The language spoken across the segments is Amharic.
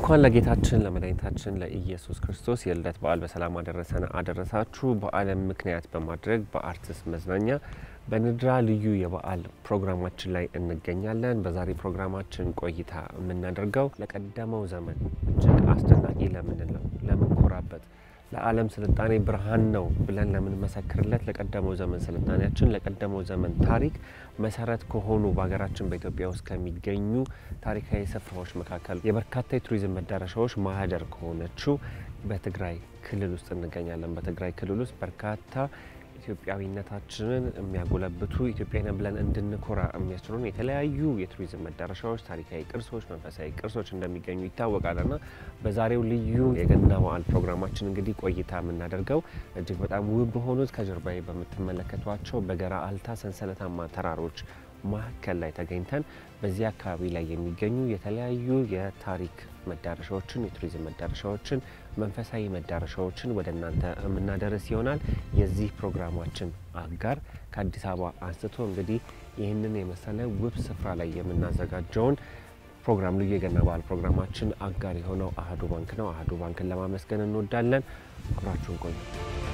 እንኳን ለጌታችን ለመድኃኒታችን ለኢየሱስ ክርስቶስ የልደት በዓል በሰላም አደረሰን አደረሳችሁ። በዓለም ምክንያት በማድረግ በአርትስ መዝናኛ በንድራ ልዩ የበዓል ፕሮግራማችን ላይ እንገኛለን። በዛሬ ፕሮግራማችን ቆይታ የምናደርገው ለቀደመው ዘመን እጅግ አስደናቂ ለምንለው ለምንኮራበት ለዓለም ስልጣኔ ብርሃን ነው ብለን ለምንመሰክርለት ለቀደመው ዘመን ስልጣኔያችን ለቀደመው ዘመን ታሪክ መሰረት ከሆኑ በሀገራችን በኢትዮጵያ ውስጥ ከሚገኙ ታሪካዊ ስፍራዎች መካከል የበርካታ የቱሪዝም መዳረሻዎች ማህደር ከሆነችው በትግራይ ክልል ውስጥ እንገኛለን። በትግራይ ክልል ውስጥ በርካታ ኢትዮጵያዊነታችንን የሚያጎለብቱ ኢትዮጵያዊን ብለን እንድንኮራ የሚያስችሉን የተለያዩ የቱሪዝም መዳረሻዎች፣ ታሪካዊ ቅርሶች፣ መንፈሳዊ ቅርሶች እንደሚገኙ ይታወቃልና በዛሬው ልዩ የገና በዓል ፕሮግራማችን እንግዲህ ቆይታ የምናደርገው እጅግ በጣም ውብ በሆኑት ከጀርባዬ በምትመለከቷቸው በገራ አልታ ሰንሰለታማ ተራሮች መካከል ላይ ተገኝተን በዚህ አካባቢ ላይ የሚገኙ የተለያዩ የታሪክ መዳረሻዎችን የቱሪዝም መዳረሻዎችን መንፈሳዊ መዳረሻዎችን ወደ እናንተ የምናደርስ ይሆናል። የዚህ ፕሮግራማችን አጋር ከአዲስ አበባ አንስቶ እንግዲህ ይህንን የመሰለ ውብ ስፍራ ላይ የምናዘጋጀውን ፕሮግራም ልዩ የገና በዓል ፕሮግራማችን አጋር የሆነው አህዱ ባንክ ነው። አህዱ ባንክን ለማመስገን እንወዳለን። አብራችሁን ቆዩ።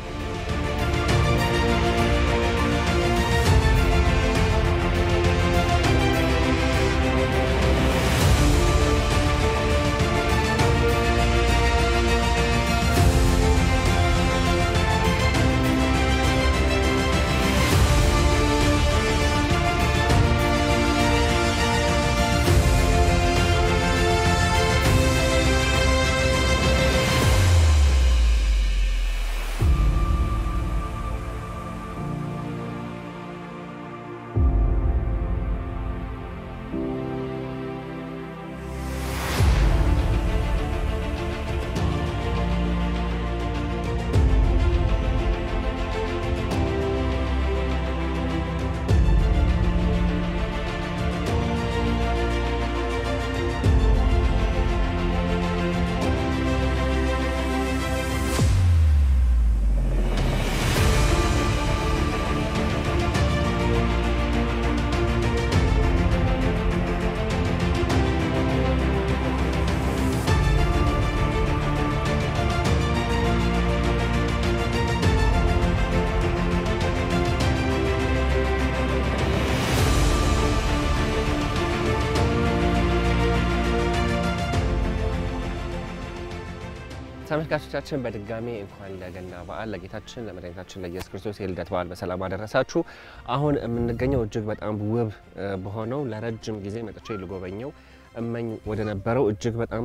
ተመልካቾቻችን በድጋሚ እንኳን ለገና በዓል ለጌታችን ለመድኃኒታችን ለኢየሱስ ክርስቶስ የልደት በዓል በሰላም አደረሳችሁ። አሁን የምንገኘው እጅግ በጣም ውብ በሆነው ለረጅም ጊዜ መጥቼ ልጎበኘው እመኝ ወደ ነበረው እጅግ በጣም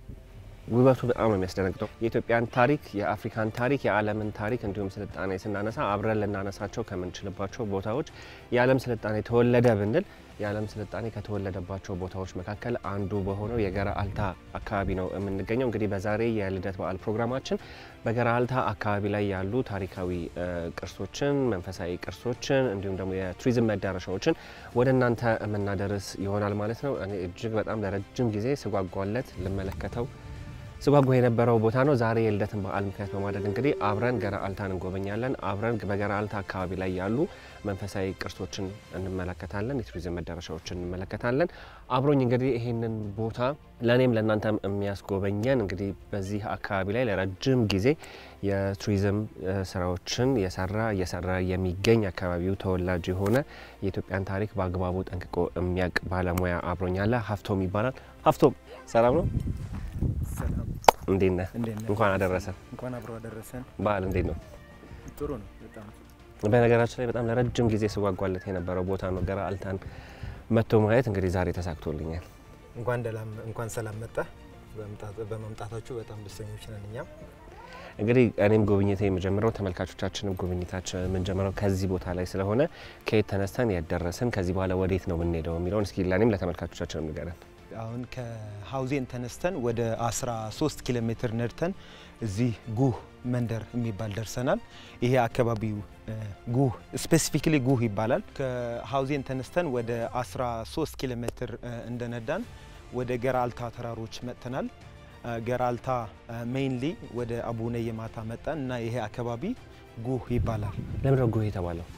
ውበቱ በጣም ነው የሚያስደነግጠው። የኢትዮጵያን ታሪክ፣ የአፍሪካን ታሪክ፣ የዓለምን ታሪክ እንዲሁም ስልጣኔ ስናነሳ አብረን ልናነሳቸው ከምንችልባቸው ቦታዎች የዓለም ስልጣኔ ተወለደ ብንል የዓለም ስልጣኔ ከተወለደባቸው ቦታዎች መካከል አንዱ በሆነው የገራ አልታ አካባቢ ነው የምንገኘው። እንግዲህ በዛሬ የልደት በዓል ፕሮግራማችን በገራ አልታ አካባቢ ላይ ያሉ ታሪካዊ ቅርሶችን፣ መንፈሳዊ ቅርሶችን እንዲሁም ደግሞ የቱሪዝም መዳረሻዎችን ወደ እናንተ የምናደርስ ይሆናል ማለት ነው። እኔ እጅግ በጣም ለረጅም ጊዜ ስጓጓለት ልመለከተው ስጓጓ የነበረው ቦታ ነው። ዛሬ የልደትን በዓል ምክንያት በማድረግ እንግዲህ አብረን ገራ አልታን እንጎበኛለን። አብረን በገራ አልታ አካባቢ ላይ ያሉ መንፈሳዊ ቅርሶችን እንመለከታለን። የቱሪዝም መዳረሻዎችን እንመለከታለን። አብሮኝ እንግዲህ ይህንን ቦታ ለእኔም ለእናንተም የሚያስጎበኘን እንግዲህ በዚህ አካባቢ ላይ ለረጅም ጊዜ የቱሪዝም ስራዎችን የሰራ እየሰራ የሚገኝ አካባቢው ተወላጅ የሆነ የኢትዮጵያን ታሪክ በአግባቡ ጠንቅቆ የሚያውቅ ባለሙያ አብሮኛለ። ሀፍቶም ይባላል። ሀፍቶም ሰላም ነው? ሰላም እንዴት ነህ? እንዴት ነህ? እንኳን አደረሰን። እንኳን አብሮ አደረሰን። በዓል እንዴት ነው? ጥሩ ነው በጣም በነገራችን ላይ በጣም ለረጅም ጊዜ ስጓጓለት የነበረው ቦታ ነው። ገራ አልታን መጥቶ ማየት እንግዲህ ዛሬ ተሳክቶልኛል። እንኳን ደላም እንኳን ሰላም መጣ። በመምጣታችሁ በጣም ደስተኞች ነን እኛም። እንግዲህ እኔም ጉብኝቴ የምጀምረው ተመልካቾቻችንም ጉብኝታችን የምንጀምረው ከዚህ ቦታ ላይ ስለሆነ ከየት ተነስተን የት ደረስን፣ ከዚህ በኋላ ወዴት ነው የምንሄደው የሚለውን እስኪ ለእኔም ለተመልካቾቻችን ንገረን። አሁን ከሀውዜን ተነስተን ወደ 13 ኪሎ ሜትር ነድተን እዚህ ጉህ መንደር የሚባል ደርሰናል። ይሄ አካባቢው ጉህ ስፔሲፊክሊ ጉህ ይባላል። ከሀውዜን ተነስተን ወደ 13 ኪሎ ሜትር እንደነዳን ወደ ገራልታ ተራሮች መጥተናል። ገራልታ ሜይንሊ ወደ አቡነ የማታ መጣን እና ይሄ አካባቢ ጉህ ይባላል። ለምንድን ነው ጉህ የተባለው?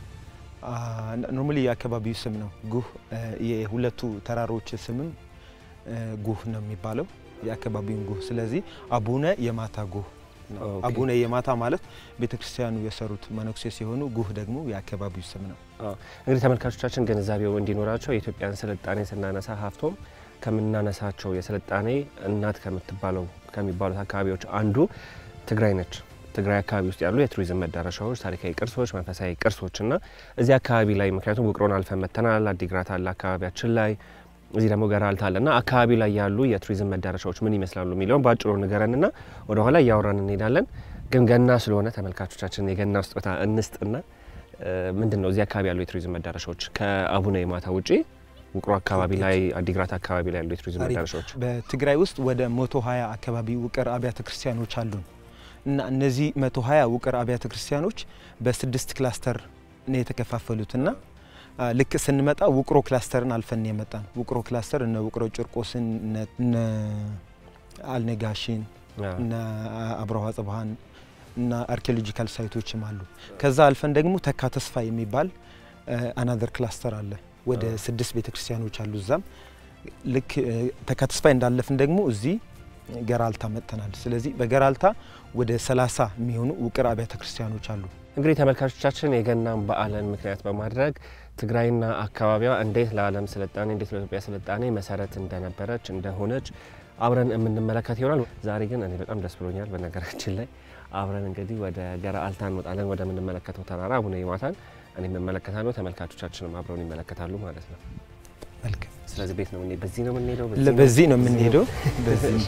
ኖርማሊ የአካባቢው ስም ነው ጉህ። የሁለቱ ተራሮች ስምም ጉህ ነው የሚባለው። የአካባቢውን ጉህ። ስለዚህ አቡነ የማታ ጉህ ነው። ኦኬ። አቡነ የማታ ማለት ቤተክርስቲያኑ የሰሩት መነኩሴ ሲሆኑ ጉህ ደግሞ የአካባቢው ስም ነው። እንግዲህ ተመልካቾቻችን ግንዛቤው እንዲኖራቸው የኢትዮጵያን ስልጣኔ ስናነሳ ሀፍቶም ከምናነሳቸው የስልጣኔ እናት ከምትባለው ከሚባሉት አካባቢዎች አንዱ ትግራይ ነች። ትግራይ አካባቢ ውስጥ ያሉ የቱሪዝም መዳረሻዎች፣ ታሪካዊ ቅርሶች፣ መንፈሳዊ ቅርሶች እና እዚህ አካባቢ ላይ ምክንያቱም ውቅሮን አልፈን መተናል። አዲግራት አለ አካባቢያችን ላይ እዚህ ደግሞ ገራልታ አለ እና አካባቢ ላይ ያሉ የቱሪዝም መዳረሻዎች ምን ይመስላሉ የሚለውን በአጭሩ ንገረንና ወደ ኋላ እያወራን እንሄዳለን። ግን ገና ስለሆነ ተመልካቾቻችን የገና ስጦታ እንስጥና እ፣ ምንድን ነው እዚህ አካባቢ ያሉ የቱሪዝም መዳረሻዎች ከአቡነ የማታ ውጪ ውቅሮ አካባቢ ላይ አዲግራት አካባቢ ላይ ያሉ የቱሪዝም አሪፍ። መዳረሻዎች በትግራይ ውስጥ ወደ 120 አካባቢ ውቅር አብያተ ክርስቲያኖች አሉን እና እነዚህ 120 ውቅር አብያተ ክርስቲያኖች በስድስት ክላስተር ነው የተከፋፈሉትና አ፣ ልክ ስንመጣ ውቅሮ ክላስተርን አልፈን የመጣን ውቅሮ ክላስተር እነ ውቅሮ ጭርቆስን እነ- እነ አልነጋሽን አ፣ እና አብረሃ ጽብሃን እና አርኪኦሎጂካል ሳይቶችም አሉ። ከዛ አልፈን ደግሞ ተካ ተስፋ የሚባል አናዘር ክላስተር አለ። ወደ አዎ። ስድስት ቤተክርስቲያኖች አሉ እዛም። ልክ እ፣ ተካ ተስፋ እንዳለፍን ደግሞ እዚህ ገራልታ መጥተናል። ስለዚህ በገራልታ ወደ 30 የሚሆኑ ውቅር አብያተ ክርስቲያኖች አሉ። እንግዲህ ተመልካቾቻችን የገናን በዓልን ምክንያት በማድረግ ትግራይና አካባቢዋ እንዴት ለዓለም ስልጣኔ እንዴት ለኢትዮጵያ ስልጣኔ መሰረት እንደነበረች እንደሆነች አብረን የምንመለከት ይሆናል። ዛሬ ግን እኔ በጣም ደስ ብሎኛል። በነገራችን ላይ አብረን እንግዲህ ወደ ገራልታ እንወጣለን፣ ወደምንመለከተው ተራራ አቡነ ይማታን እኔ እመለከታለሁ፣ ተመልካቾቻችንም አብረውን ይመለከታሉ ማለት ነው። መልካም። ስለዚህ ቤት ነው የምንሄድ- በዚህ ነው የምንሄደው፣ በዚህ ነው የምንሄደው። በዚህ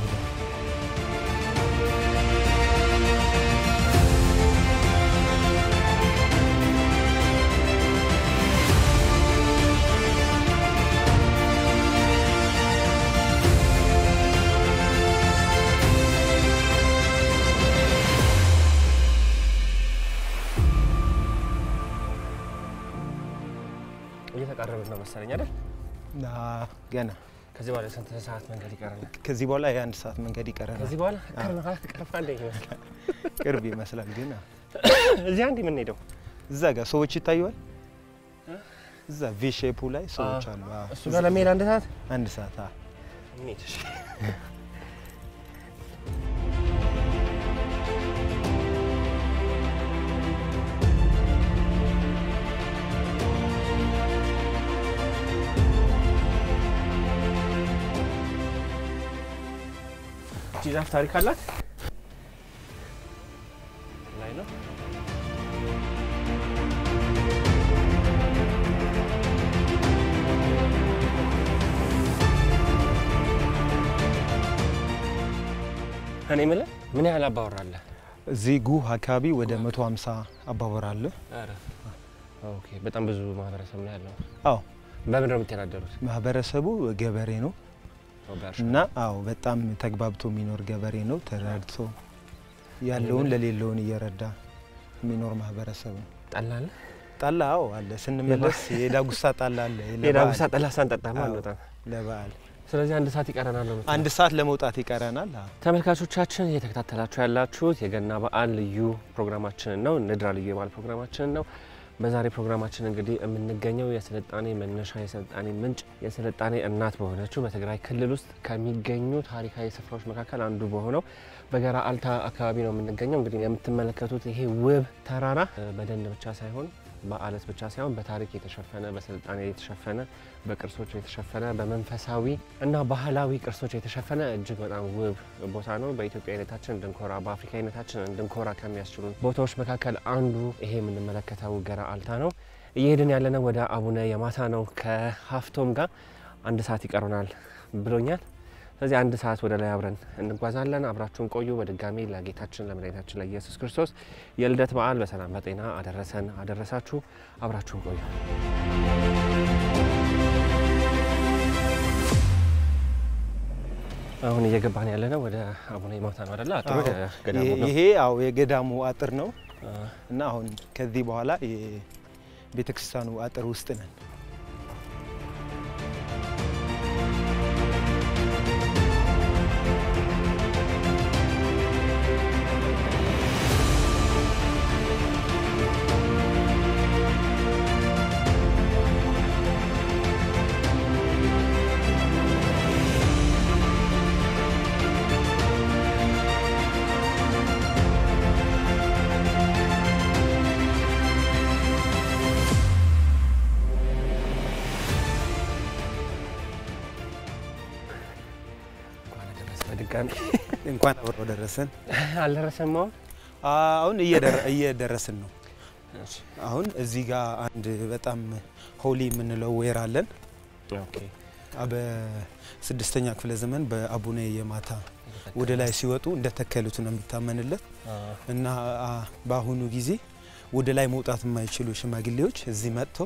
እየተቃረብን ነው መሰለኝ አይደል? ና ገና ከዚህ በኋላ ስንት ሰዓት መንገድ ይቀረናል? ከዚህ በኋላ የአንድ ሰዓት መንገድ ይቀረናል። ከዚህ በኋላ ቅርብ ማለት ቅርብ አለ ይመስላል። ቅርብ ይመስላል ግን አዎ። እዚህ አንድ የምንሄደው እዛ ጋር ሰዎች ይታዩዋል። እዛ ቪ ሼፑ ላይ ሰዎች አዎ። አሉ። አዎ። እሱ ጋር ለመሄድ አንድ ሰዓት አንድ ሰዓት አዎ። እንሂድ። እሺ። እቺ ዛፍ ታሪክ አላት ላይ ነው። እኔ የምልህ ምን ያህል አባወራ አለ? እዚህ ጉህ አካባቢ ወደ 150 አባወራ አለ። ኧረ ኦኬ፣ በጣም ብዙ ማህበረሰብ ነው ያለው። አዎ በምን ነው የምትተዳደሩት? ማህበረሰቡ ገበሬ ነው በእርሻ እና አዎ በጣም ተግባብቶ የሚኖር ገበሬ ነው። ተረድቶ ያለውን ለሌለውን እየረዳ የሚኖር ማህበረሰብ ነው። ጠላ አለ? ጠላ አዎ አለ። ስንመለስ የዳጉሳ ጠላ አለ የዳጉሳ ጠላ ሳንጠጣማ አዎ። አንወጣም። ለበዓል ስለዚህ አንድ ሰዓት ይቀረናል ነው የምትለው? አንድ ሰዓት ለመውጣት ይቀረናል። አዎ። ተመልካቾቻችን እየተከታተላችሁ ያላችሁት የገና በዓል ልዩ ፕሮግራማችንን ነው። ንድራ ልዩ የበዓል ፕሮግራማችንን ነው። በዛሬ ፕሮግራማችን እንግዲህ የምንገኘው የስልጣኔ መነሻ የስልጣኔ ምንጭ የስልጣኔ እናት በሆነችው በትግራይ ክልል ውስጥ ከሚገኙ ታሪካዊ ስፍራዎች መካከል አንዱ በሆነው በገራ አልታ አካባቢ ነው የምንገኘው። እንግዲህ የምትመለከቱት ይሄ ውብ ተራራ እ፣ በደን ብቻ ሳይሆን በአለት ብቻ ሳይሆን በታሪክ የተሸፈነ በስልጣኔ የተሸፈነ በቅርሶች የተሸፈነ በመንፈሳዊ እና ባህላዊ ቅርሶች የተሸፈነ እጅግ በጣም ውብ ቦታ ነው። በኢትዮጵያዊነታችን እንድንኮራ በአፍሪካዊነታችን እንድንኮራ ከሚያስችሉ ቦታዎች መካከል አንዱ ይሄ የምንመለከተው ገራ አልታ ነው። እየሄድን ያለነው ወደ አቡነ የማታ ነው። ከሀፍቶም ጋር አንድ ሰዓት ይቀሩናል ብሎኛል። ስለዚህ አንድ ሰዓት ወደ ላይ አብረን እንጓዛለን። አብራችሁን ቆዩ። በድጋሚ ለጌታችን ለመድኃኒታችን ለኢየሱስ ክርስቶስ የልደት በዓል በሰላም በጤና አደረሰን አደረሳችሁ። አብራችሁን ቆዩ። አሁን እየገባን ያለ ነው ወደ አቡነ ይማታ ነው አደለ? አጥሩ አዎ። ገዳሙ ነው። ይሄ አዎ የገዳሙ አጥር ነው አ፣ እና አሁን ከዚህ በኋላ የቤተክርስቲያኑ አጥር ውስጥ ነን። በድጋሚ እንኳን አብሮ ደረሰን። አልደረሰም አሁን አሁን እየደረስን ነው። አሁን እዚህ ጋር አንድ በጣም ሆሊ የምንለው ወይራ አለን። ኦኬ በስድስተኛ ክፍለ ዘመን በአቡነ የማታ ወደ ላይ ሲወጡ እንደተከሉት ነው የሚታመንለት እና በአሁኑ ጊዜ ወደ ላይ መውጣት የማይችሉ ሽማግሌዎች እዚህ መጥተው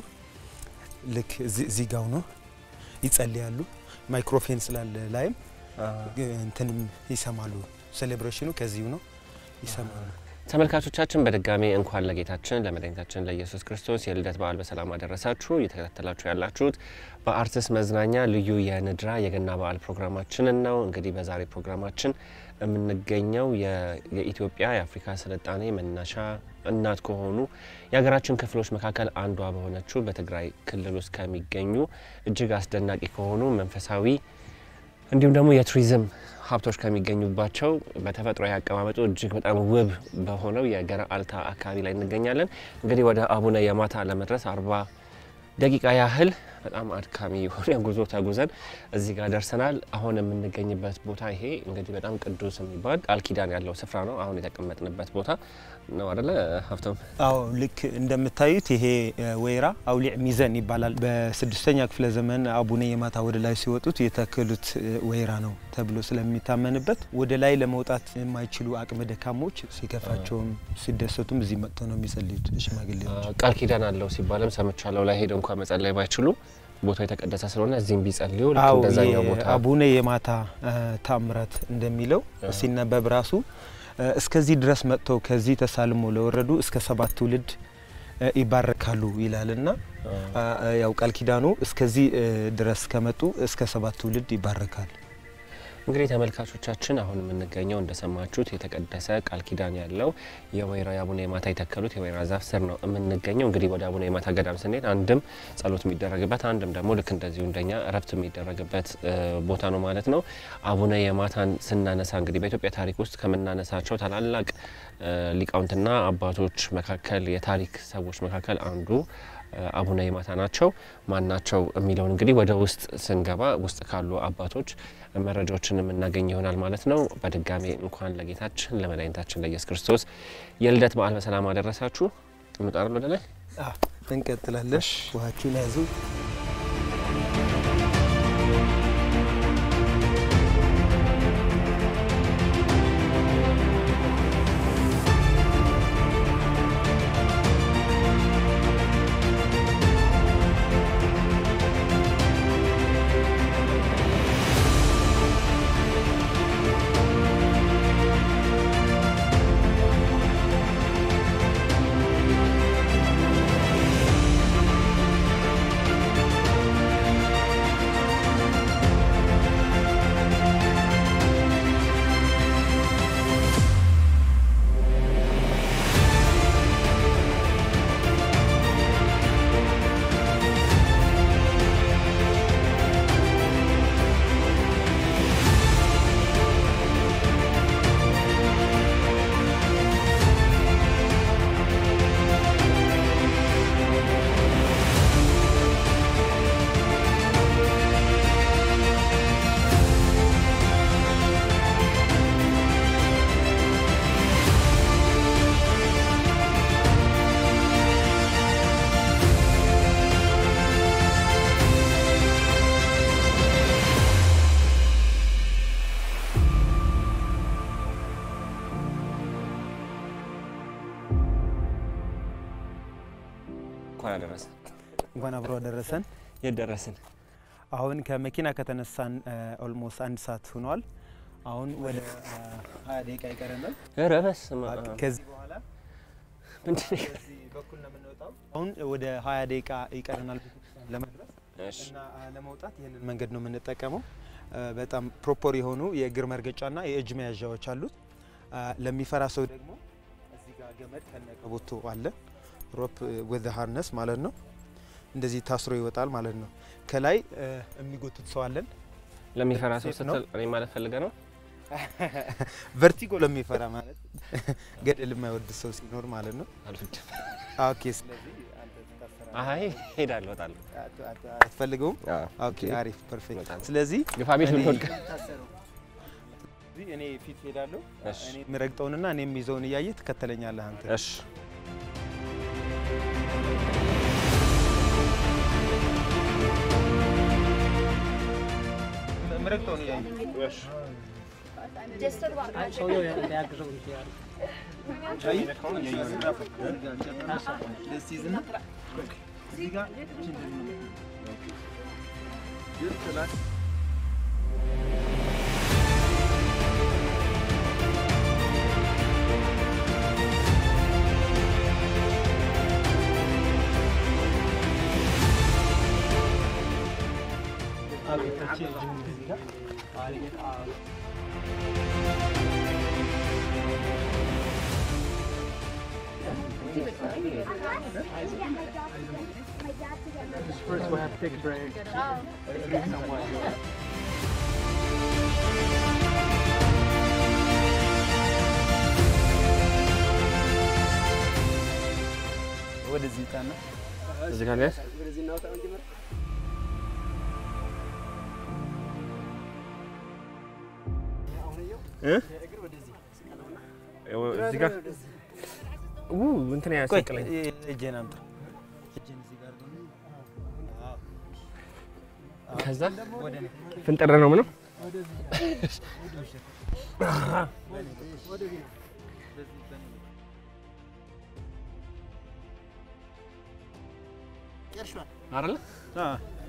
ልክ እዚህ ጋው ነው ይጸልያሉ። ማይክሮፎን ስላለ ላይም እንትንም ይሰማሉ። ሴሌብሬሽኑ ከዚሁ ነው ይሰማሉ። ተመልካቾቻችን በድጋሚ እንኳን ለጌታችን ለመድኃኒታችን ለኢየሱስ ክርስቶስ የልደት በዓል በሰላም አደረሳችሁ። እየተከታተላችሁ ያላችሁት በአርትስ መዝናኛ ልዩ የንድራ የገና በዓል ፕሮግራማችንን ነው። እንግዲህ በዛሬ ፕሮግራማችን የምንገኘው የኢትዮጵያ የአፍሪካ ስልጣኔ መነሻ እናት ከሆኑ የሀገራችን ክፍሎች መካከል አንዷ በሆነችው በትግራይ ክልል ውስጥ ከሚገኙ እጅግ አስደናቂ ከሆኑ መንፈሳዊ እንዲሁም ደግሞ የቱሪዝም ሀብቶች ከሚገኙባቸው በተፈጥሮ አቀማመጡ እጅግ በጣም ውብ በሆነው የገረአልታ አካባቢ ላይ እንገኛለን። እንግዲህ ወደ አቡነ የማታ ለመድረስ አርባ ደቂቃ ያህል በጣም አድካሚ የሆነ ጉዞ ተጉዘን እዚህ ጋር ደርሰናል። አሁን የምንገኝበት ቦታ ይሄ እንግዲህ በጣም ቅዱስ የሚባል ቃል ኪዳን ያለው ስፍራ ነው። አሁን የተቀመጥንበት ቦታ ነው አደለ ሀብቶም? አዎ ልክ እንደምታዩት ይሄ ወይራ አውሊዕ ሚዘን ይባላል። በስድስተኛ ክፍለ ዘመን አቡነ የማታ ወደ ላይ ሲወጡት የተከሉት ወይራ ነው ተብሎ ስለሚታመንበት ወደ ላይ ለመውጣት የማይችሉ አቅመ ደካሞች ሲከፋቸውም ሲደሰቱም እዚህ መጥተው ነው የሚጸልዩት ሽማግሌዎች። ቃል ኪዳን አለው ሲባልም ሰምቻለሁ። ላይ ሄደው እንኳ መጸለይ ባይችሉ ቦታው የተቀደሰ ስለሆነ እዚህም ቢጸልዩ ልክ አዎ እንደዛኛው ቦታ አቡነ የማታ ታምራት እንደሚለው ሲነበብ ራሱ እስከዚህ ድረስ መጥተው ከዚህ ተሳልሞ ለወረዱ እስከ ሰባት ትውልድ ይባረካሉ ይላልና ያው ቃል ኪዳኑ እስከዚህ ድረስ ከመጡ እስከ ሰባት ትውልድ ይባረካል። እንግዲህ ተመልካቾቻችን አሁን የምንገኘው እንደሰማችሁት የተቀደሰ ቃል ኪዳን ያለው የወይራ የአቡነ የማታ የተከሉት የወይራ ዛፍ ስር ነው የምንገኘው። እንግዲህ ወደ አቡነ የማታ ገዳም ስንሄድ አንድም ጸሎት የሚደረግበት አንድም ደግሞ ልክ እንደዚሁ እንደኛ እረፍት የሚደረግበት ቦታ ነው ማለት ነው። አቡነ የማታን ስናነሳ እንግዲህ በኢትዮጵያ ታሪክ ውስጥ ከምናነሳቸው ታላላቅ ሊቃውንትና አባቶች መካከል የታሪክ ሰዎች መካከል አንዱ አቡነ የማታ ናቸው። ማን ናቸው የሚለውን እንግዲህ ወደ ውስጥ ስንገባ ውስጥ ካሉ አባቶች መረጃዎችን የምናገኝ ይሆናል ማለት ነው። በድጋሜ እንኳን ለጌታችን ለመድኃኒታችን ለኢየሱስ ክርስቶስ የልደት በዓል በሰላም አደረሳችሁ። እንውጣለን ወደ ላይ እንቀጥላለን። ውሃችሁን ያዙ። እንኳን አደረሰን። እንኳን አብሮ አደረሰን። የት ደረስን? አሁን ከመኪና ከተነሳን ኦልሞስት አንድ ሰዓት ሆኗል። አሁን ወደ ሀያ ደቂቃ ይቀረናል። ኧረ በስመ አብ። ከዚህ በኋላ ምንድን ነው? በዚህ በኩል ነው የምንወጣው። አሁን ወደ ሀያ ደቂቃ ይቀረናል ቤተክርስቲያን ለመድረስ እሺ እና ለመውጣት ይህንን መንገድ ነው የምንጠቀመው። በጣም ፕሮፐር የሆኑ የእግር መርገጫና የእጅ መያዣዎች አሉት። ለሚፈራ ሰው ደግሞ እዚህ ጋር ገመድ ከነቀቦቶ አለ። ሮፕ ዊዝ ሃርነስ ማለት ነው። እንደዚህ ታስሮ ይወጣል ማለት ነው። ከላይ የሚጎትት ሰው አለን። ለሚፈራ ሰው ሴት ነው። ስትል እኔ ማለት ፈልገ ነው። ቨርቲጎ ለሚፈራ ማለት ገደል የማይወድ ሰው ሲኖር ማለት ነው። አልወድም። ኦኬ። ስለዚህ አንተ ትታሰራለህ። አይ ሄዳለሁ፣ እወጣለሁ። አት- አት- አትፈልገውም? አዎ። ኦኬ፣ አሪፍ ፐርፌክት። በጣም ስለዚህ ግፋ ቤት እኔ ብንወድቅ የምታሰረው እዚህ እኔ ፊት ሄዳለሁ። እሺ። እኔ የምረግጠውንና እኔ የሚይዘውን እያየ ትከተለኛለህ አንተ። እሺ የምረግጠውን እያየ ሰውየው እንዳያግዘው እንጂ ያለ First we'll have to take a break. ወደዚህ ጣና እዚህ ጋር ሊያዝ እዚህ ጋር ው እንትን ቆይ ያስቅለኝ እጄን አምጣ። እጄን እዚህ ጋር ደግሞ ከዛ ወደ እኔ ፍንጥር ነው ምንም አይደለ አ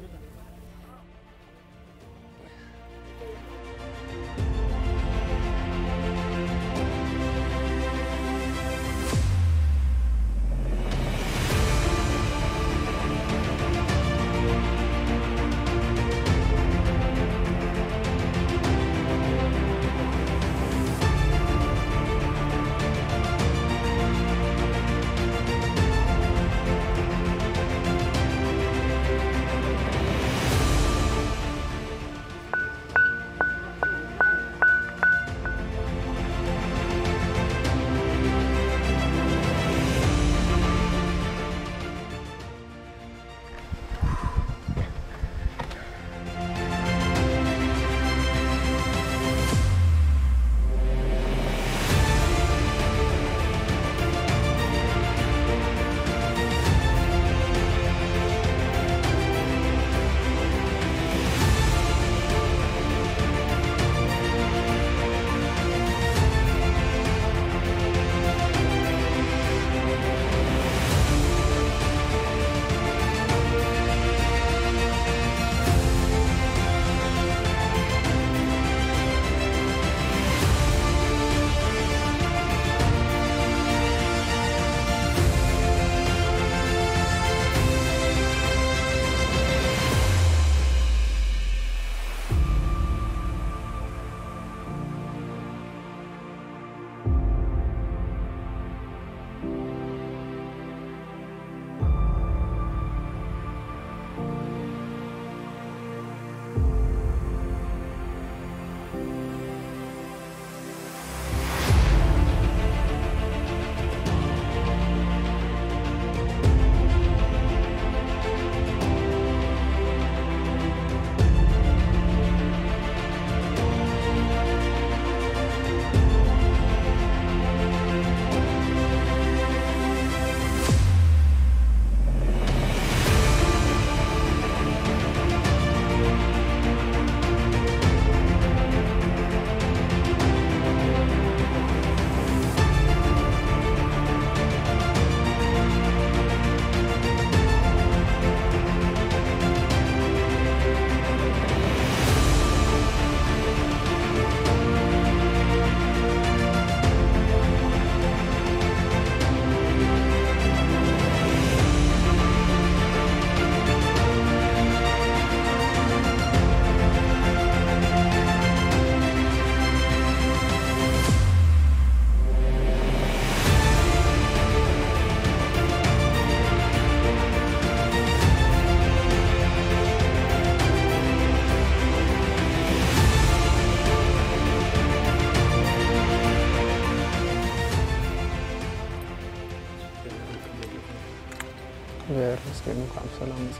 እግዚአብሔር ይመስገን እንኳን ሰላም መጣ።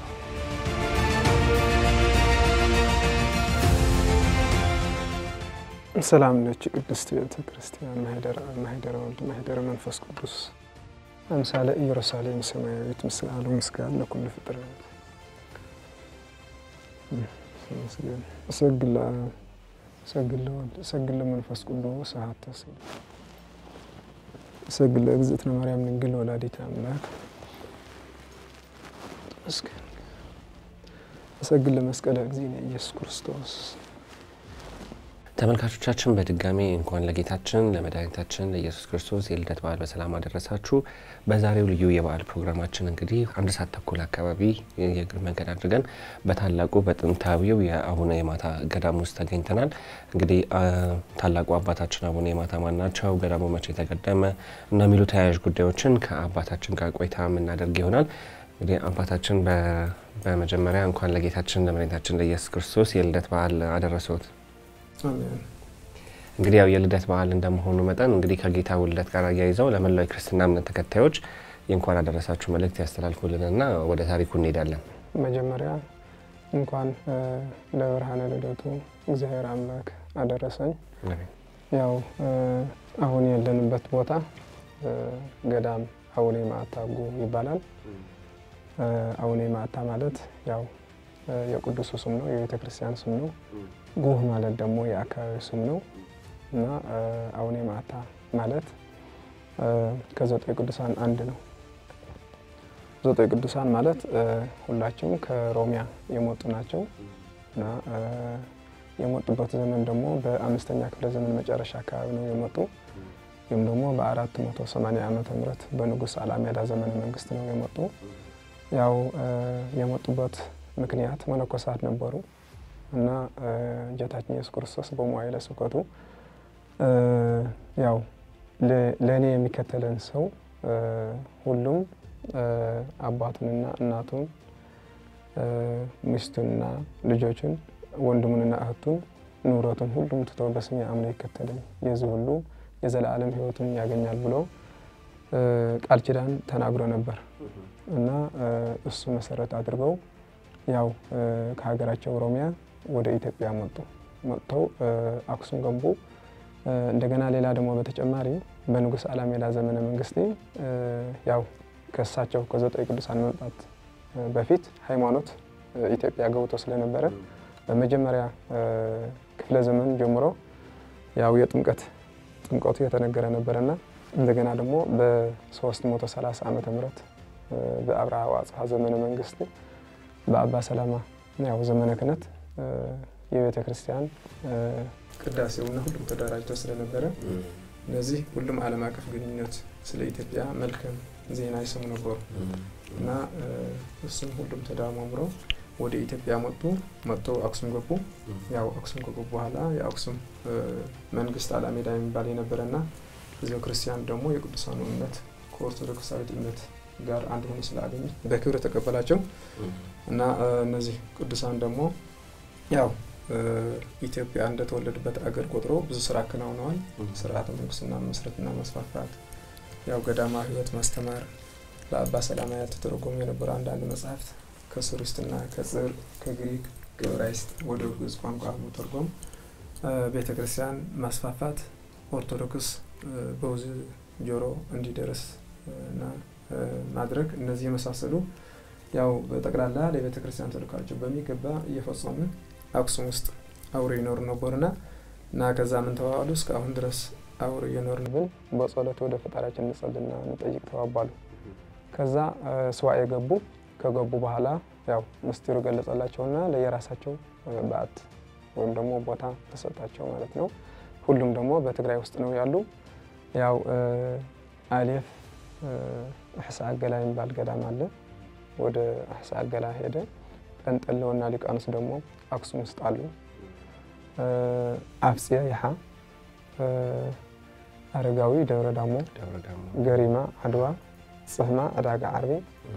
ሰላም ነች ቅድስት ቤተ ክርስቲያን ማህደረ ወልድ ማህደረ መንፈስ ቅዱስ አምሳለ ኢየሩሳሌም ሰማያዊት ምስለ አሉ ምስጋን ለኩሉ ፍጥረት እሰግድ ለአብ እሰግድ ለወልድ እሰግድ ለመንፈስ ቅዱስ አሐተ ስግድ እሰግድ ለእግዝእትነ ማርያም ድንግል ወላዲተ አምላክ ተመስገን እሰግድ ለመስቀለ እግዚእነ ኢየሱስ ክርስቶስ ተመልካቾቻችን በድጋሚ እንኳን ለጌታችን ለመድኃኒታችን ለኢየሱስ ክርስቶስ የልደት በዓል በሰላም አደረሳችሁ። በዛሬው ልዩ የበዓል ፕሮግራማችን እንግዲህ አንድ ሰዓት ተኩል አካባቢ የእግር መንገድ አድርገን በታላቁ በጥንታዊው የአቡነ የማታ ገዳም ውስጥ ተገኝተናል። እንግዲህ ታላቁ አባታችን አቡነ የማታ ማን ናቸው፣ ገዳሙ መቼ የተገደመ እና የሚሉ ተያያዥ ጉዳዮችን ከአባታችን ጋር ቆይታ የምናደርግ ይሆናል። እንግዲህ አባታችን በመጀመሪያ እንኳን ለጌታችን ለመድኃኒታችን ለኢየሱስ ክርስቶስ የልደት በዓል አደረሰዎት። እንግዲህ ያው የልደት በዓል እንደመሆኑ መጠን እንግዲህ ከጌታ ውልደት ጋር አያይዘው ለመላው የክርስትና እምነት ተከታዮች የእንኳን አደረሳችሁ መልእክት ያስተላልፉልንና ወደ ታሪኩ እንሄዳለን። መጀመሪያ እንኳን ለብርሃነ ልደቱ እግዚአብሔር አምላክ አደረሰኝ። ያው አሁን ያለንበት ቦታ ገዳም አቡነ የማታ ጉ ይባላል። አቡነ የማታ ማለት ያው የቅዱሱ ስም ነው፣ የቤተ ክርስቲያን ስም ነው። ጉህ ማለት ደግሞ የአካባቢ ስም ነው እና አቡነ የማታ ማለት ከዘጠኝ ቅዱሳን አንድ ነው። ዘጠኝ ቅዱሳን ማለት ሁላቸውም ከሮሚያ የመጡ ናቸው እና የመጡበት ዘመን ደግሞ በአምስተኛ ክፍለ ዘመን መጨረሻ አካባቢ ነው የመጡ ወይም ደግሞ በአራት መቶ ሰማንያ ዓመተ ምህረት በንጉሥ አላሜዳ ዘመነ መንግስት ነው የመጡ። ያው የመጡበት ምክንያት መነኮሳት ነበሩ እና ጌታችን ኢየሱስ ክርስቶስ በመዋዕለ ስብከቱ ያው ለእኔ የሚከተለን ሰው ሁሉም አባቱንና እናቱን ሚስቱንና ልጆቹን ወንድሙንና እህቱን ንብረቱን ሁሉም ትተው በስሜ አምነው ይከተለኝ የዚህ ሁሉ የዘላለም ሕይወቱን ያገኛል ብሎ ቃል ኪዳን ተናግሮ ነበር እና እሱ መሰረት አድርገው ያው ከሀገራቸው ኦሮሚያ ወደ ኢትዮጵያ መጡ። መጥተው አክሱም ገቡ። እንደገና ሌላ ደግሞ በተጨማሪ በንጉሥ አላሜዳ ዘመነ መንግስት ያው ከእሳቸው ከዘጠኝ ቅዱሳን መምጣት በፊት ሃይማኖት ኢትዮጵያ ገብቶ ስለነበረ በመጀመሪያ ክፍለ ዘመን ጀምሮ ያው የጥምቀት ጥምቀቱ የተነገረ ነበረና እንደገና ደግሞ በ330 ዓመተ ምህረት በአብርሃ ወአጽብሃ ዘመነ መንግስት በአባ ሰላማ ያው ዘመነ ክህነት የቤተ ክርስቲያን ቅዳሴውና ሁሉም ተደራጅተው ስለነበረ እነዚህ ሁሉም ዓለም አቀፍ ግንኙነት ስለ ኢትዮጵያ መልካም ዜና ይሰሙ ነበሩ እና እሱም ሁሉም ተዳማምሮ ወደ ኢትዮጵያ መጡ። መጥተው አክሱም ገቡ። ያው አክሱም ከገቡ በኋላ የአክሱም መንግስት አላሜዳ የሚባል የነበረና ህዝበ ክርስቲያን ደግሞ የቅዱሳኑ እምነት ከኦርቶዶክሳዊት እምነት ጋር አንድ ሆኖ ስላገኘ በክብር ተቀበላቸው እና እነዚህ ቅዱሳን ደግሞ ያው ኢትዮጵያ እንደተወለዱበት አገር ቆጥሮ ብዙ ስራ አከናውነዋል። ስርዓተ መንግስትና መስረትና መስፋፋት፣ ያው ገዳማ ህይወት ማስተማር፣ ለአባ ሰላማ ያልተተረጎሙ የነበሩ አንዳንድ መጽሐፍት ከሱሪስትና ከጽር ከግሪክ ከዕብራይስጥ ወደ ግዕዝ ቋንቋ መተርጎም፣ ቤተ ክርስቲያን ማስፋፋት፣ ኦርቶዶክስ በብዙ ጆሮ እንዲደርስ እና ማድረግ እነዚህ የመሳሰሉ ያው በጠቅላላ ለቤተ ክርስቲያን ተልእኳቸው በሚገባ እየፈጸሙ አክሱም ውስጥ አብሮ ይኖሩ ነበሩና እና ከዛ ምን ተባባሉ እስካሁን ድረስ አብሮ እየኖርን ብን በጸሎት ወደ ፈጣሪያችን እንጸልና እንጠይቅ ተባባሉ። ከዛ ስዋዕ የገቡ ከገቡ በኋላ ያው ምስጢሩ ገለጸላቸውና ለየራሳቸው በዓት ወይም ደግሞ ቦታ ተሰጣቸው ማለት ነው። ሁሉም ደግሞ በትግራይ ውስጥ ነው ያሉ። ያው አሌፍ አሕሳ አገላ የሚባል ገዳም አለ። ወደ አሕሳ አገላ ሄደ። ጠንጠለውና ሊቃኖስ ደግሞ አክሱም ውስጥ አሉ። አፍፅየ ይሓ፣ አረጋዊ ደብረ ዳሞ፣ ገሪማ አድዋ፣ ጽህማ ዕዳጋ ዓርቢ፣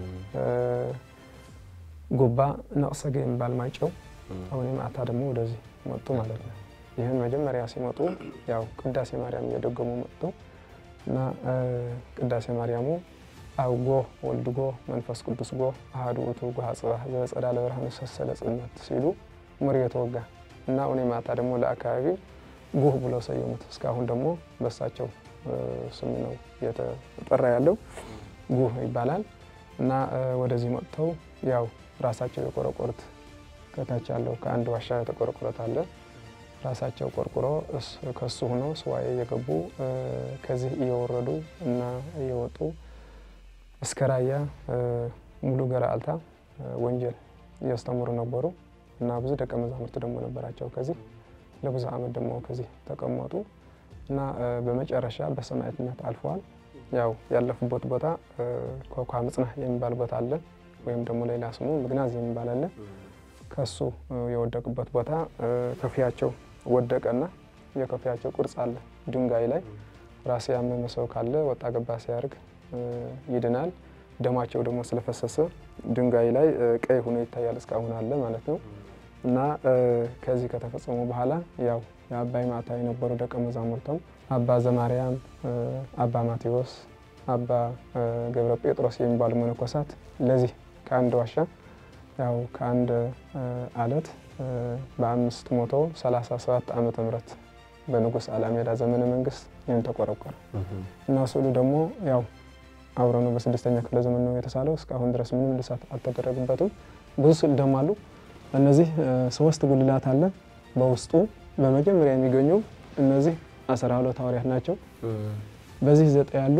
ጉባ ነቅሰገ የሚባል ማይጨው አቡነ ማታ ደግሞ ወደዚህ መጡ ማለት ነው። ይህን መጀመሪያ ሲመጡ ያው ቅዳሴ ማርያም እየደገሙ መጡ እና ቅዳሴ ማርያሙ አብ ጎ ወልድ ጎ መንፈስ ቅዱስ ጎ አሐዱ ውእቱ ጎሃ ጽባህ ዘጸዳለ ብርሃን ሰሰለ ጽልመት ሲሉ ምር የተወጋ እና አቡነ ማታ ደግሞ ለአካባቢው ጉህ ብለው ሰየሙት። እስካሁን ደግሞ በሳቸው ስም ነው እየተጠራ ያለው ጉህ ይባላል እና ወደዚህ መጥተው ያው ራሳቸው የቆረቆሩት ከታች ያለው ከአንድ ዋሻ የተቆረቆረት አለ ራሳቸው ቆርቁሮ ከሱ ሆኖ ስዋዬ እየገቡ ከዚህ እየወረዱ እና እየወጡ እስከ ራያ ሙሉ ገራልታ ወንጌል እያስተምሩ ነበሩ እና ብዙ ደቀ መዛሙርት ደግሞ ነበራቸው። ከዚህ ለብዙ ዓመት ደግሞ ከዚህ ተቀመጡ እና በመጨረሻ በሰማዕትነት አልፈዋል። ያው ያለፉበት ቦታ ኮኳ ምጽናህ የሚባል ቦታ አለ፣ ወይም ደግሞ ሌላ ስሙ ምግናዝ የሚባል አለ። ከሱ የወደቁበት ቦታ ከፊያቸው ወደቀና የከፊያቸው ቅርጽ አለ ድንጋይ ላይ። ራስ ያመመ ሰው ካለ ወጣ ገባ ሲያደርግ ይድናል። ደማቸው ደግሞ ስለፈሰሰ ድንጋይ ላይ ቀይ ሆኖ ይታያል። እስካሁን አለ ማለት ነው። እና ከዚህ ከተፈጸሙ በኋላ ያው የአባይ ማታ የነበሩ ደቀ መዛሙርተም አባ ዘማርያም፣ አባ ማቴዎስ፣ አባ ገብረ ጴጥሮስ የሚባሉ መነኮሳት ለዚህ ከአንድ ዋሻ ያው ከአንድ አለት በአምስት መቶ ሰላሳ ሰባት ዓመተ ምህረት በንጉሥ አላሜዳ ዘመነ መንግስት ይህን ተቆረቆረ እና ስዕሉ ደግሞ ያው አብረ ነው በስድስተኛ ክፍለ ዘመን ነው የተሳለው። እስካሁን ድረስ ምንም ልሳት አልተደረገበትም። ብዙ ስዕል ደግሞ አሉ። እነዚህ ሶስት ጉልላት አለ በውስጡ በመጀመሪያ የሚገኙ እነዚህ አስራ ሁለት ሐዋርያት ናቸው። በዚህ ዘጠኝ ያሉ፣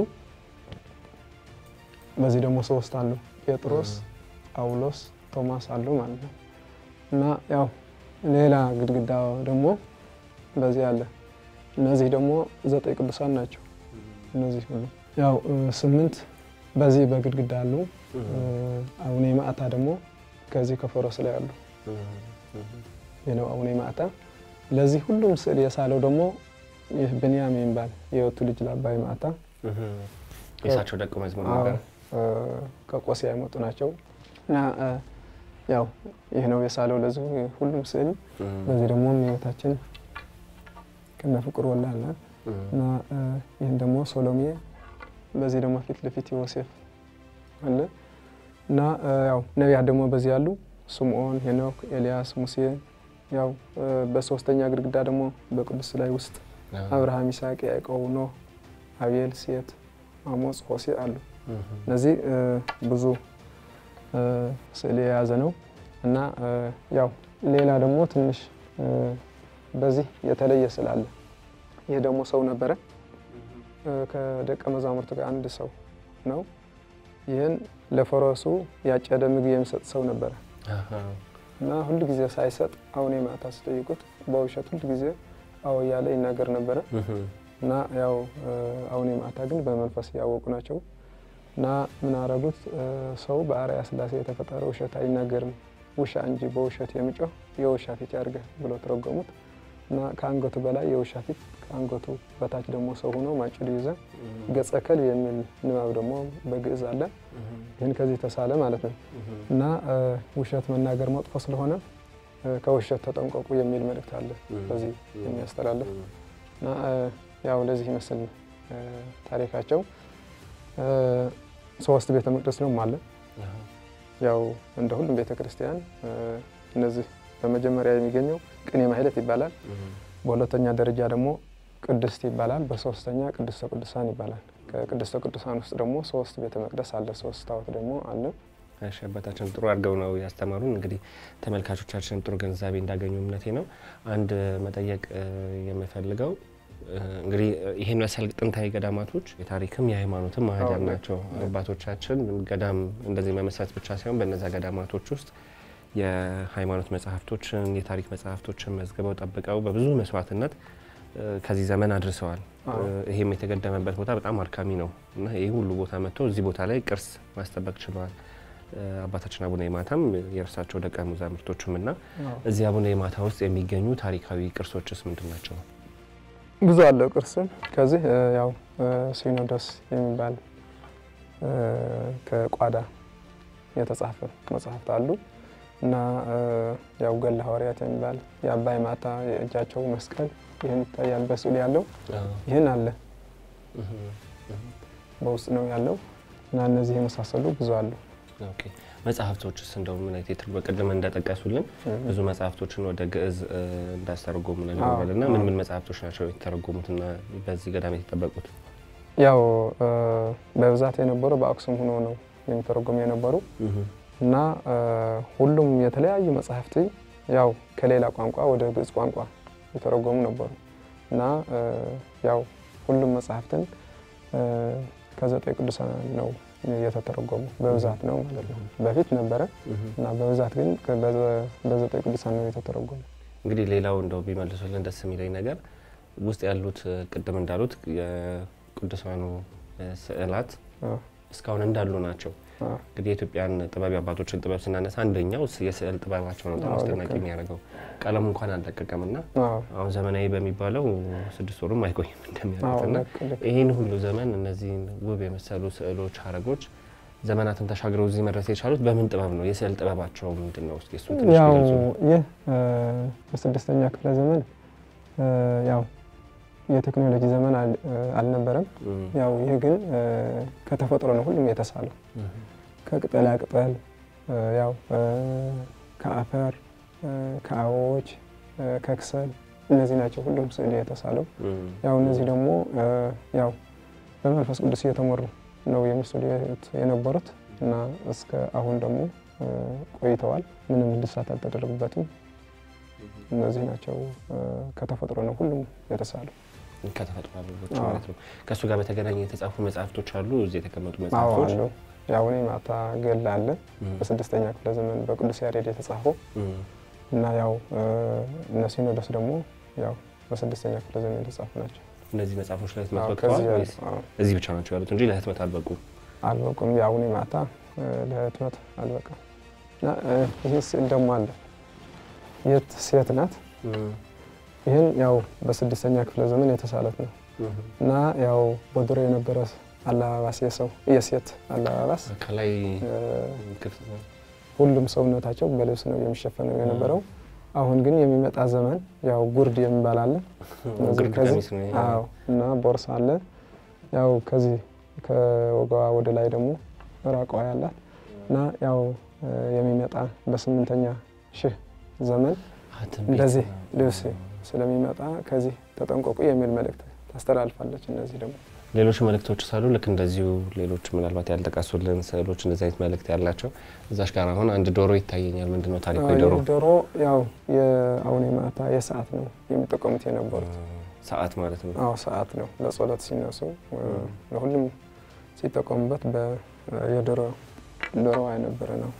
በዚህ ደግሞ ሶስት አሉ። ጴጥሮስ፣ ጳውሎስ፣ ቶማስ አሉ ማለት ነው እና ያው ሌላ ግድግዳ ደግሞ በዚህ አለ። እነዚህ ደግሞ ዘጠኝ ቅዱሳን ናቸው። እነዚህ ሁሉ ያው ስምንት በዚህ በግድግዳ አሉ። አቡነ ማዕታ ደግሞ ከዚህ ከፈረስ ላይ አሉ። ይህ ነው አቡነ ማዕታ። ለዚህ ሁሉም ስዕል የሳለው ደግሞ ይህ ብንያም የሚባል የወቱ ልጅ ለአባይ ማዕታ የእሳቸው ደቀ መዝሙር ነበር። ከቆሲያ የመጡ ናቸው እና ያው ይህ ነው የሳለው ለዚህ ሁሉም ስዕል። በዚህ ደግሞ እመቤታችን ከነ ፍቁር ወልዳ አለ እና ይህን ደግሞ ሶሎሜ በዚህ ደግሞ ፊት ለፊት ዮሴፍ አለ እና ያው ነቢያት ደግሞ በዚህ ያሉ ስምዖን፣ ሄኖክ፣ ኤልያስ፣ ሙሴ ያው በሶስተኛ ግድግዳ ደግሞ በቅዱስ ላይ ውስጥ አብርሃም፣ ይስሐቅ፣ ያዕቆብ፣ ኖህ፣ አቤል፣ ሴት፣ አሞጽ፣ ሆሴ አሉ። እነዚህ ብዙ ስዕል የያዘ ነው እና ያው ሌላ ደግሞ ትንሽ በዚህ የተለየ ስዕል አለ። ይህ ደግሞ ሰው ነበረ ከደቀ መዛሙርት ጋር አንድ ሰው ነው። ይህን ለፈረሱ ያጨደ ምግብ የሚሰጥ ሰው ነበረ እና ሁል ጊዜ ሳይሰጥ አቡነ ማዕታ ሲጠይቁት በውሸት ሁል ጊዜ አዎ እያለ ይናገር ነበረ እና ያው አቡነ ማዕታ ግን በመንፈስ ያወቁ ናቸው እና ምን አረጉት? ሰው በአርአያ ሥላሴ የተፈጠረ ውሸት አይናገርም፣ ውሻ እንጂ በውሸት የሚጮህ የውሻ ፊት ያድርገህ ብሎ ተረጎሙት እና ከአንገቱ በላይ የውሻ ፊት ከአንገቱ በታች ደግሞ ሰው ሆኖ ማጭዱ ይዘ ገጸ ከልብ የሚል ንባብ ደግሞ በግዕዝ አለ። ይህን ከዚህ ተሳለ ማለት ነው እና ውሸት መናገር መጥፎ ስለሆነ ከውሸት ተጠንቀቁ የሚል መልእክት አለ በዚህ የሚያስተላልፍ እና ያው ለዚህ ይመስል ታሪካቸው። ሶስት ቤተ መቅደስ ነው አለ። ያው እንደ ሁሉም ቤተ ክርስቲያን እነዚህ በመጀመሪያ የሚገኘው ቅኔ ማህሌት ይባላል። በሁለተኛ ደረጃ ደግሞ ቅድስት ይባላል። በሶስተኛ ቅድስተ ቅዱሳን ይባላል። ከቅድስተ ቅዱሳን ውስጥ ደግሞ ሶስት ቤተ መቅደስ አለ። ሶስት ታቦት ደግሞ አለ። እሺ አባታችን ጥሩ አድርገው ነው ያስተማሩን። እንግዲህ ተመልካቾቻችን ጥሩ ግንዛቤ እንዳገኙ እምነቴ ነው። አንድ መጠየቅ የምፈልገው እንግዲህ ይህን መሰል ጥንታዊ ገዳማቶች የታሪክም የሃይማኖትም ማህደር ናቸው። አባቶቻችን ገዳም እንደዚህ መመስረት ብቻ ሳይሆን በእነዛ ገዳማቶች ውስጥ የሃይማኖት መጽሐፍቶችን የታሪክ መጽሐፍቶችን መዝግበው ጠብቀው በብዙ መስዋዕትነት ከዚህ ዘመን አድርሰዋል። ይሄም የተገደመበት ቦታ በጣም አድካሚ ነው እና ይህ ሁሉ ቦታ መጥቶ እዚህ ቦታ ላይ ቅርስ ማስጠበቅ ችለዋል። አባታችን አቡነ የማታም የእርሳቸው ደቀ መዛሙርቶችም እና እዚህ አቡነ የማታ ውስጥ የሚገኙ ታሪካዊ ቅርሶችስ ምንድን ናቸው? ብዙ አለው ቅርስ። ከዚህ ያው ሲኖዶስ የሚባል ከቋዳ የተጻፈ መጽሐፍት አሉ እና ያው ገድለ ሐዋርያት የሚባል የአባይ ማታ የእጃቸው መስቀል ይህን ይታያል በስዕል ያለው ይህን አለ በውስጥ ነው ያለው እና እነዚህ የመሳሰሉ ብዙ አሉ። ኦኬ። መጽሐፍቶችስ እንደው ምን አይነት የትርጉም ቅድም እንደጠቀሱልን ብዙ መጽሐፍቶችን ወደ ግዕዝ እ፣ እንዳስተረጎሙ ነግረዋል እና ምን ምን መጽሐፍቶች ናቸው የተተረጎሙትና በዚህ ገዳም የተጠበቁት? ያው እ፣ በብዛት የነበሩ በአክሱም ሆኖ ነው የሚተረጎሙ የነበሩ እና እ፣ ሁሉም የተለያዩ መጽሐፍት ያው ከሌላ ቋንቋ ወደ ግዕዝ ቋንቋ የተረጎሙ ነበሩ እና እ፣ ያው ሁሉም መጽሐፍትን እ፣ ከዘጠኝ ቅዱሳን ነው የተተረጎሙ በብዛት ነው ማለት ነው። በፊት ነበረ እና በብዛት ግን በዘ- በዘጠኝ ቅዱሳን ነው የተተረጎሙ። እንግዲህ ሌላው እንደው ቢመልሱልን ደስ የሚለኝ ነገር ውስጥ ያሉት እ፣ ቅድም እንዳሉት የቅዱሳኑ እ፣ ስዕላት አዎ፣ እስካሁን እንዳሉ ናቸው። አዎ፣ እንግዲህ የኢትዮጵያን ጥበብ የአባቶችን ጥበብ ስናነሳ አንደኛው ስ- የስዕል ጥበባቸው ነው በጣም አዎ፣ አስደናቂ ልክ ነው። የሚያደርገው። ቀለሙ እንኳን አልለቀቀም እና አዎ፣ አሁን ዘመናዊ በሚባለው ስድስት ወሩም አይቆይም አዎ፣ እንደሚያደርግ እና ልክ ልክ ይህን ሁሉ ዘመን እነዚህን ውብ የመሰሉ ስዕሎች፣ ሀረጎች ዘመናትን ተሻግረው እዚህ መድረስ የቻሉት በምን ጥበብ ነው? የስዕል ጥበባቸው ምንድን ነው? እስኪ እሱን ትንሽ ያው ግለጹ። ይህ እ፣ በስድስተኛ ክፍለ ዘመን እ፣ ያው የቴክኖሎጂ ዘመን አል- እ፣ አልነበረም። እም፣ ያው ይህ ግን እ፣ ከተፈጥሮ ነው ሁሉም የተሳለው እም፣ ከቅጠላ ቅጠል እ፣ ያው እ፣ ከአፈር እ፣ ከአበቦች እ፣ ከክሰል እነዚህ ናቸው ሁሉም ስዕል የተሳለው። እም፣ ያው እነዚህ ደግሞ እ፣ ያው በመንፈስ ቅዱስ እየተመሩ ነው የሚስሉ የነበሩት እና እስከ አሁን ደግሞ እ፣ ቆይተዋል። ምንም እድሳት አልተደረጉበትም። እነዚህ ናቸው እ፣ ከተፈጥሮ ነው ሁሉም የተሳለው። ከተፈጥሮ አበቦች አዎ። ማለት ነው። ከእሱ ጋር በተገናኘ የተጻፉ መጽሐፍቶች አሉ፣ እዚህ የተቀመጡ አዎ መጽሐፍቶች አሉ። ያው እኔ ማታ ገላ አለ እም፣ በስድስተኛ ክፍለ ዘመን በቅዱስ ያሬድ የተጻፈው እም፣ እና ያው እ፣ እነ ሲኖዶስ ደግሞ ያው በስድስተኛ ክፍለ ዘመን የተጻፉ ናቸው። እነዚህ መጽሐፎች ለህትመት አዎ፣ በቅተዋል ከዚህ ወይስ አዎ፣ እዚህ ብቻ ናቸው ያሉት እንጂ ለህትመት አልበቁም? አልበቁም። ያው እኔ ማታ እ፣ ለህትመት አልበቃም እና እ፣ ይህ ስዕል ደግሞ አለ የት ሴት ናት። እም፣ ይህን ያው በስድስተኛ ክፍለ ዘመን የተሳለት ነው እም። እና ያው በድሮ የነበረ አለባባስ የሰው የሴት አለባባስ ከላይ እ፣ ክፍት ነው። ሁሉም ሰውነታቸው በልብስ ነው የሚሸፈነው የነበረው። አሁን ግን የሚመጣ ዘመን ያው ጉርድ የሚባል አለ እነዚህ ግርድ ከዚህ- ቀሚስ ነው ይሄ። አዎ እና ቦርሳ አለ። ያው ከዚህ ከወገቧ ወደ ላይ ደግሞ ራቀዋ ያላት እና ያው እ፣ የሚመጣ በስምንተኛ ሺህ ዘመን አ፣ ትንቢት እንደዚህ ነው። ልብስ ስለሚመጣ ከዚህ ተጠንቀቁ የሚል መልእክት ታስተላልፋለች። እነዚህ ደግሞ ሌሎች መልእክቶች ሳሉ ልክ እንደዚሁ ሌሎች ምናልባት ያልጠቀሱልን ስዕሎች እንደዚህ አይነት መልእክት ያላቸው እዛሽ ጋር አሁን አንድ ዶሮ ይታየኛል። ምንድን ነው ታሪኩ? ዶሮ ይህ ዶሮ ያው የአሁን የማታ የሰዓት ነው የሚጠቀሙት የነበሩት። ሰዓት ማለት ነው። አዎ ሰዓት ነው ለጸሎት ሲነሱ እ፣ ለሁሉም ሲጠቀሙበት በ- የዶሮ ዶሮዋ የነበረ ነው።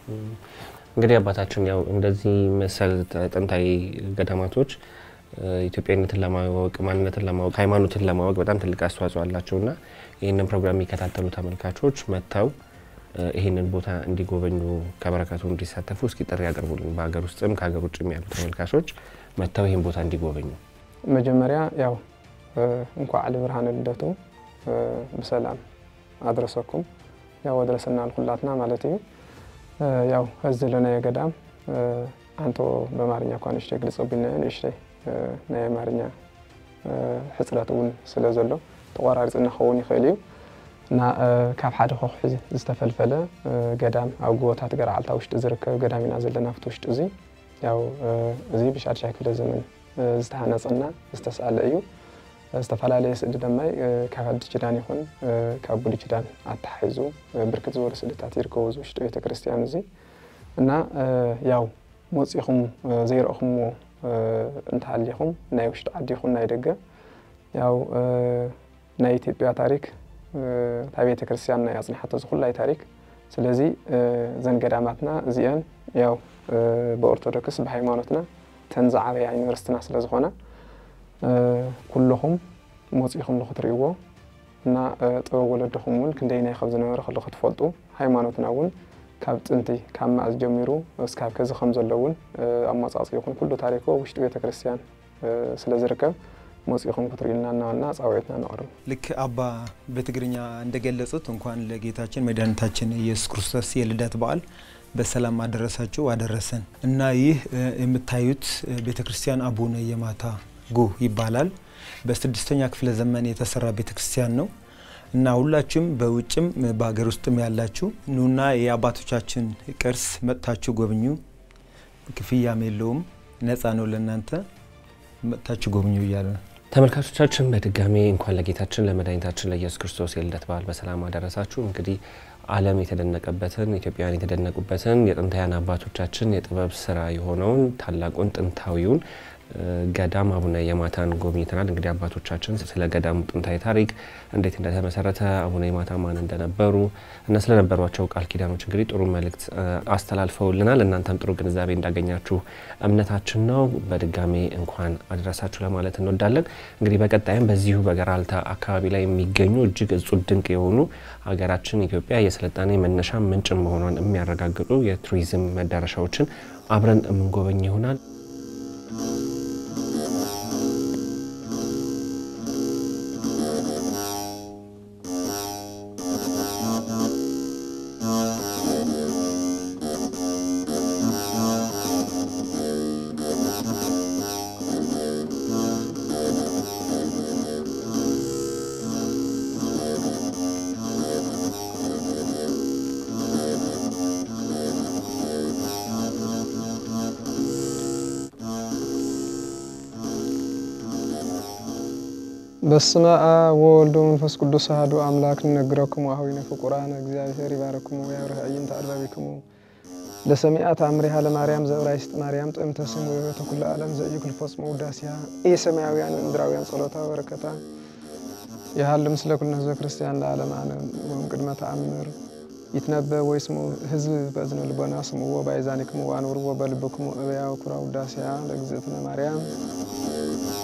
እንግዲህ አባታችን ያው እንደዚህ መሰል ጥንታዊ ገዳማቶች እ፣ ኢትዮጵያዊነትን ለማወቅ ማንነትን ለማወቅ ሃይማኖትን ለማወቅ በጣም ትልቅ አስተዋጽኦ አላቸው እና ይህንን ፕሮግራም የሚከታተሉ ተመልካቾች መጥተው እ፣ ይህንን ቦታ እንዲጎበኙ ከበረከቱ እንዲሳተፉ እስኪ ጥሪ ያቀርቡልን። በሀገር ውስጥም ከሀገር ውጭም ያሉ ተመልካቾች መጥተው ይህን ቦታ እንዲጎበኙ መጀመሪያ ያው እ፣ እንኳ ዓሊ ብርሃነ ልደቱ እ፣ ብሰላም አድረሰኩም ያው አድረሰና ልኩላትና ማለት እዩ እ፣ ያው እዚ ዘለና የገዳም እ፣ አንቶ በአማርኛ እኳ ንእሽተይ ግልፀቢልና ንእሽተይ እ፣ ናይ ኣማርኛ እ፣ ሕፅረት እውን ስለ ዘሎ ተቆራሪፅና ክኸውን ይኽእል እዩ እና እ፣ ካብ ሓደ ከውሒ ዝተፈልፈለ እ፣ ገዳም ኣብ ጎቦታት ገርዓልታ ውሽጢ ዝርከብ ገዳም ኢና ዘለና ኣብቲ ውሽጢ እዚ ያው እ፣ እዚ ብሻድሻይ ክፍለ ዘመን እ፣ ዝተሃነፀና ዝተሰኣለ እዩ ዝተፈላለየ ስእሊ ድማ እ፣ ካብ ሓድሽ ኪዳን ይኹን እ፣ ካብ ብሉይ ኪዳን ኣተሓሒዙ እ፣ ብርክት ዝበሉ ስእልታት ይርከቡ እዚ ውሽጢ ቤተ ክርስቲያን እዚ እና እ፣ ያው መፂኹም እ፣ ዘይረእኹምዎ እ፣ እንተሃሊኹም ናይ ውሽጢ ዓዲ ይኹን ናይ ደገ ያው እ፣ ናይ ኢትዮጵያ ታሪክ እ፣ እታ ቤተ ክርስቲያን ናይ ኣፅናሓቶ ዝኩላይ ታሪክ ስለዚ እ፣ እዘን ገዳማትና እዚአን ያው እ፣ ብኦርቶዶክስ ብሃይማኖትና ተን ዝዓበያ ዩኒቨርስቲና ስለ ዝኾነ እ፣ ኩልኹም መፂኹም ንክትርእይዎ እና እ፣ ጥበብ ወለድኹም እውን ክንደይናይ ካብ ዝነበረ ከሎ ክትፈልጡ ሃይማኖትና እውን ካብ ጥንቲ ካብ ማእዝ ጀሚሩ እስካብ ከዚ ከም ዘሎ እውን እ፣ ኣመፃፅኡ ይኹን ኩሉ ታሪኮ ውሽጢ ቤተ ክርስቲያን እ፣ ስለ ዝርከብ መፂኹም ክትርእዩልና እናበልና ፃውዒትና ነቕርብ ልክ አባ በትግርኛ እንደገለጹት እንኳን ለጌታችን መድኃኒታችን ኢየሱስ ክርስቶስ የልደት በዓል በሰላም አደረሳችሁ አደረሰን እና ይህ እ፣ የምታዩት እ፣ ቤተ ክርስቲያን አቡነ የማታ ጉህ ይባላል። በስድስተኛ ክፍለ ዘመን የተሰራ ቤተ ክርስቲያን ነው። እና ሁላችሁም በውጭም በሀገር ውስጥም ያላችሁ ኑና የአባቶቻችን ቅርስ መጥታችሁ ጎብኙ። ክፍያም የለውም፣ ነፃ ነው ለእናንተ። መጥታችሁ ጎብኙ እያለ ነው። ተመልካቾቻችን በድጋሚ እንኳን ለጌታችን ለመድኃኒታችን ለኢየሱስ ክርስቶስ የልደት በዓል በሰላም አደረሳችሁ። እንግዲህ ዓለም የተደነቀበትን ኢትዮጵያውያን የተደነቁበትን የጥንታውያን አባቶቻችን የጥበብ ስራ የሆነውን ታላቁን ጥንታዊውን ገዳም አቡነ የማታን ጎብኝተናል። እንግዲህ አባቶቻችን ስለ ገዳሙ ጥንታዊ ታሪክ እንዴት እንደተመሰረተ አቡነ የማታ ማን እንደነበሩ እና ስለነበሯቸው ቃል ኪዳኖች እንግዲህ ጥሩ መልእክት አስተላልፈውልናል። እናንተም ጥሩ ግንዛቤ እንዳገኛችሁ እምነታችን ነው። በድጋሜ እንኳን አድረሳችሁ ለማለት እንወዳለን። እንግዲህ በቀጣይም በዚሁ በገራልታ አካባቢ ላይ የሚገኙ እጅግ እጹብ ድንቅ የሆኑ ሀገራችን ኢትዮጵያ የስልጣኔ መነሻ ምንጭ መሆኗን የሚያረጋግጡ የቱሪዝም መዳረሻዎችን አብረን የምንጎበኝ ይሆናል። በስመ አብ ወወልድ ወመንፈስ ቅዱስ አሐዱ አምላክ ንነግረክሙ አኀዊነ ፍቁራነ እግዚአብሔር ይባረክሙ ወያብርህ አዕይንተ አድባቢክሙ ለሰሚዐ ተአምሪሃ ለማርያም ዘዕብራይስጥ ማርያም ጥዕምተ ስሙ ወሕይወተ ኩሉ ዓለም ዘኢይኩል ፈጽሞ ውዳሴሃ ኢሰማያውያን እምድራውያን ጸሎታ በረከታ የሃሉ ምስለ ኩልነ ህዝበ ክርስቲያን ለዓለመ ዓለም ወእምቅድመ ተአምር ይትነበብ ወይስሙ ህዝብ በእዝነ ልቦና ስምዎ በአይዛኒክሙ ወአንብርዎ በልብክሙ እበያ ወኩራ ውዳሴሃ ለእግዝእትነ ማርያም